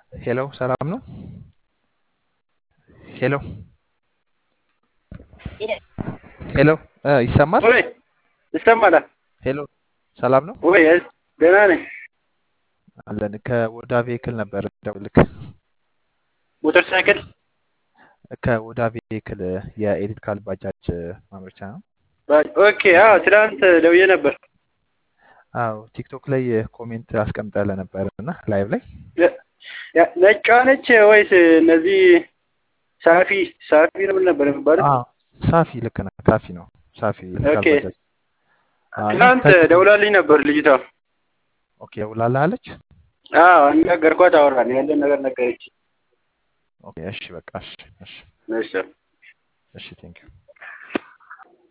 ሄሎ ሰላም ነው? ሄሎ ሄሎ እ ይሰማል? ወይ ይሰማላል ሄሎ ሰላም ነው? ወይ? ደህና ነኝ። አለን ከወዳ ቬሂክል ነበር ደውልክ ሞተር ሳይክል ከወዳ ቬሂክል የኤሌክትሪካል ባጃጅ ማምረቻ ነው። ኦኬ። አዎ ትናንት ደውዬ ነበር። አዎ ቲክቶክ ላይ ኮሜንት አስቀምጠለ ነበር እና ላይቭ ላይ ያ- ነጯ ነች ወይስ እነዚህ ሳፊ ሳፊ ነው ምን ነበር የሚባለው? አዎ ሳፊ ልክ ነህ። ሳፊ ነው ሳፊ ኤሌክትሪካል ኦኬ። ባጃጅ አዎ፣ እና ትናንት ከ- ደውላልኝ ነበር ልጅቷ። ኦኬ ውላለች። አዎ አነጋገርኳት፣ አወራን፣ ያለን ነገር ነገረች። ኦኬ እሺ በቃ እሺ እሺ እሺ እሺ ቴንክ ዩ